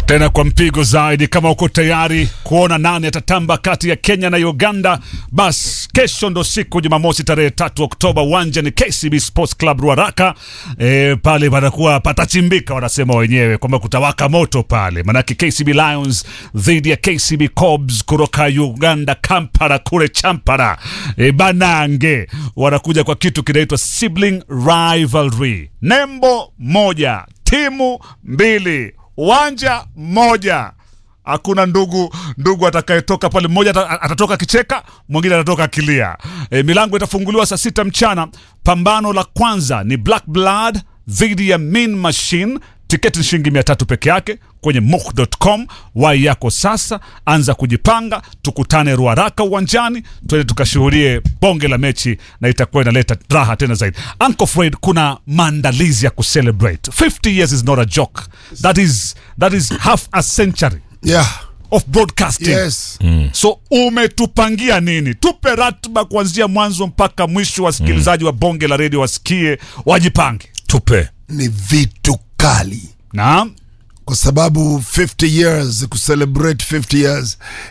tena kwa mpigo zaidi. Kama uko tayari kuona nani atatamba kati ya Kenya na Uganda, bas kesho ndo siku Jumamosi tarehe tatu Oktoba, uwanja ni KCB Sports Club Ruaraka. E, pale patakuwa patachimbika, wanasema wenyewe kwamba kutawaka moto pale, manake KCB Lions dhidi ya KCB Cobs kutoka Uganda, Kampala kule Champara. E, Banange wanakuja kwa kitu kinaitwa sibling rivalry, nembo moja, timu mbili uwanja mmoja hakuna ndugu ndugu atakayetoka pale, mmoja ata- atatoka akicheka, mwingine atatoka akilia. E, milango itafunguliwa saa sita mchana. Pambano la kwanza ni Black Blood dhidi ya Mean Machine. Tiketi ni shilingi mia tatu peke yake kwenye muk.com. Wai yako sasa, anza kujipanga, tukutane Ruaraka uwanjani, twende tukashuhudie bonge la mechi, na itakuwa inaleta raha tena zaidi. Uncle Fred, kuna maandalizi ya kucelebrate 50 years is not a joke, that is, that is half a century Yeah. of broadcasting Yes. so umetupangia nini? Tupe ratiba kuanzia mwanzo mpaka mwisho, wasikilizaji wa bonge la redio wasikie, wajipange. tupe Ni vitu kali Naam. kwa sababu 50 years kucelebrate 50 years